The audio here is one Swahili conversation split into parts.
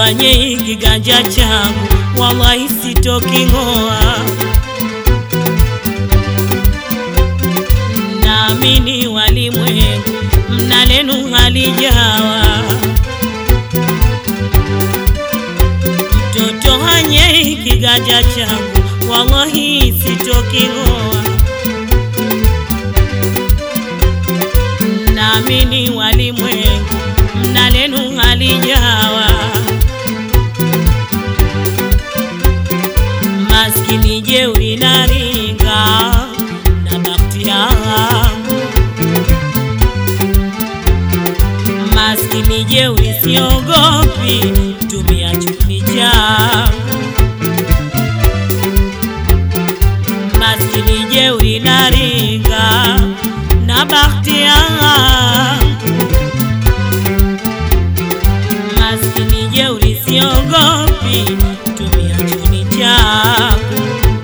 kwenye kiganja changu, wallahi sitoking'oa. Naamini walimwengu mna lenu halijawa, mtoto hanye kiganja changu, wallahi sitoking'oa. Naamini walimwengu mna lenu halijawa, maskini jeuri na ringa na bakti yangu, maskini jeuri siogopi, tumia chumi changu, maskini jeuri na ringa na bakti yangu maskini jeuri siogopi, tumia chuni changu.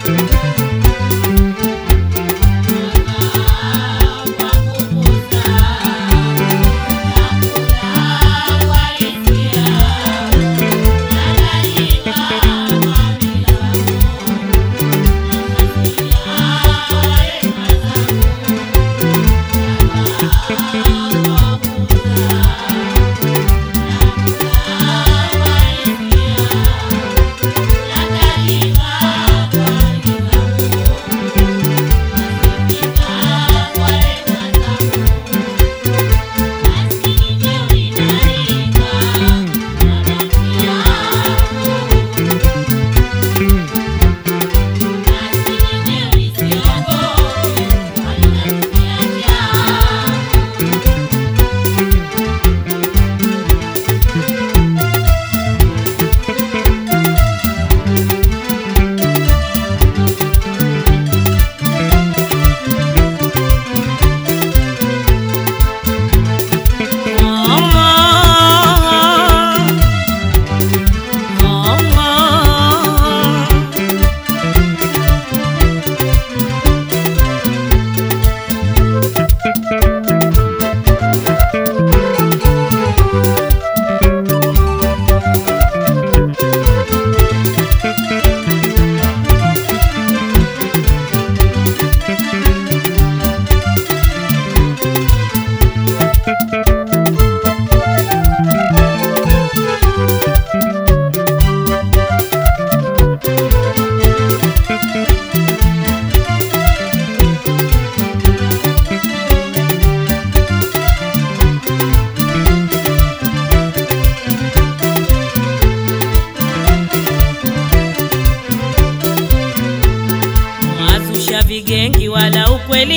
Mwazusha vigengi wala ukweli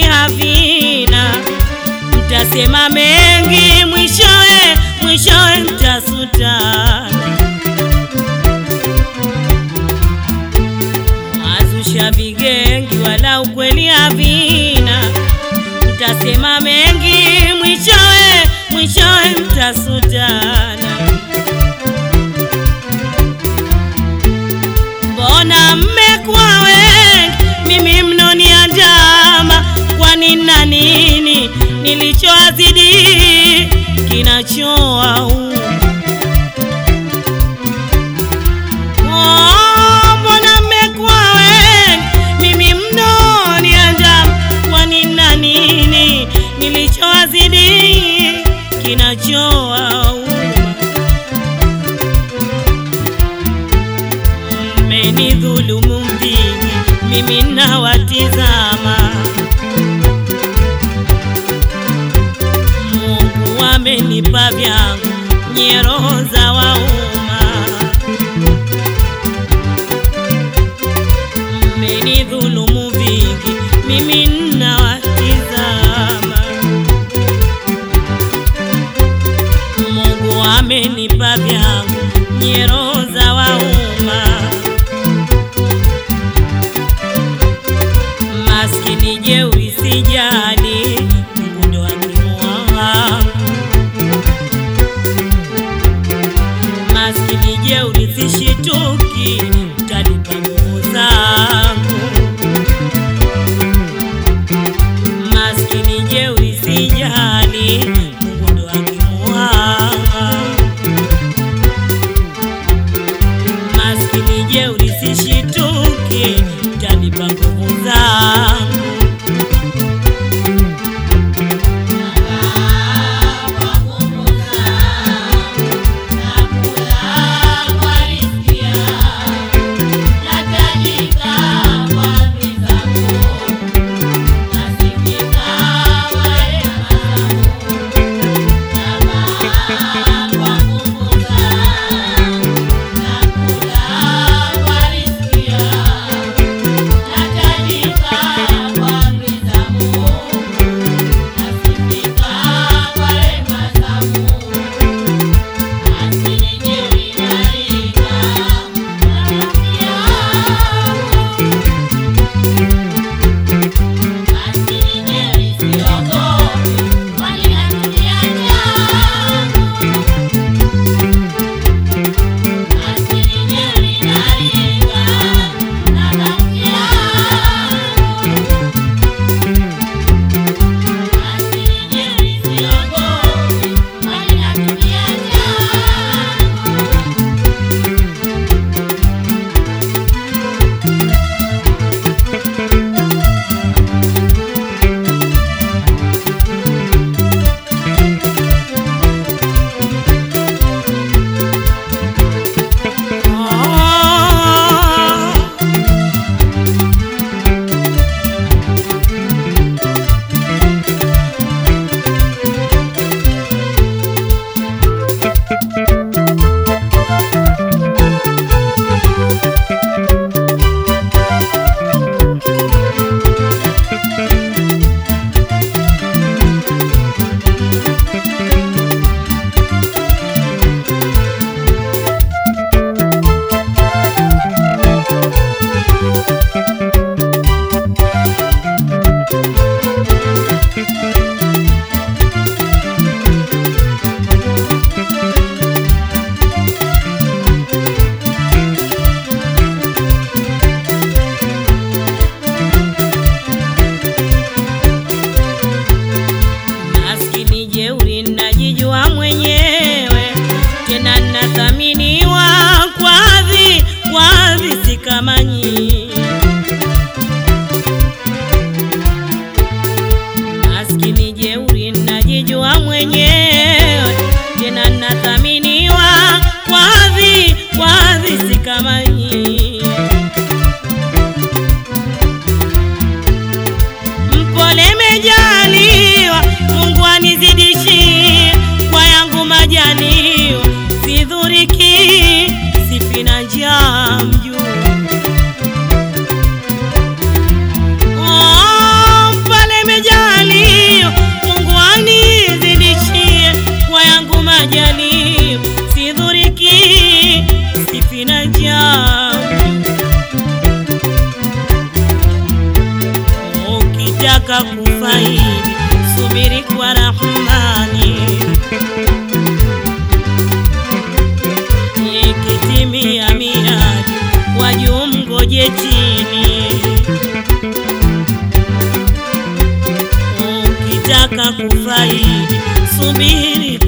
havina, mtasema mengi, mwishowe mwishowe mtasutana. Mwazusha vigengi wala ukweli havina, mtasema mengi, mwishowe mwishowe mtasutana. Mbona mmekuwa wengi, mimi mnoniandama? Kwani na nini nilichoazidi kinachowauma? Oh, mbona mmekuwa wengi, mimi mnoniandama? Kwani na nini nilichoazidi kinachowauma? mmenidhulumu vingi, mimi nawatizama. Mungu amenipa vyangu, nyie roho za wauma. Mmenidhulumu vingi, mimi nawatizama. Mungu amenipa vyangu, nyie roho za wauma. maskini jeuri sijali, Mungu ndo hakimu wangu. mwenyewe tena nathaminiwa kwa hadhi kwa hadhi si kama hii mpole mejaliwa Mungu anizidishie kwa yangu majaliwa sidhuriki sifina njaa mjuu Oh, pale mejaliwa Mungu anizidishie kwa yangu majaliwa sidhuriki sifina njaa ukitaka kufaidi subiri kwa Rahmani, ikitimia miadi wajuu mgoje chini. Ukitaka kufaidi subiri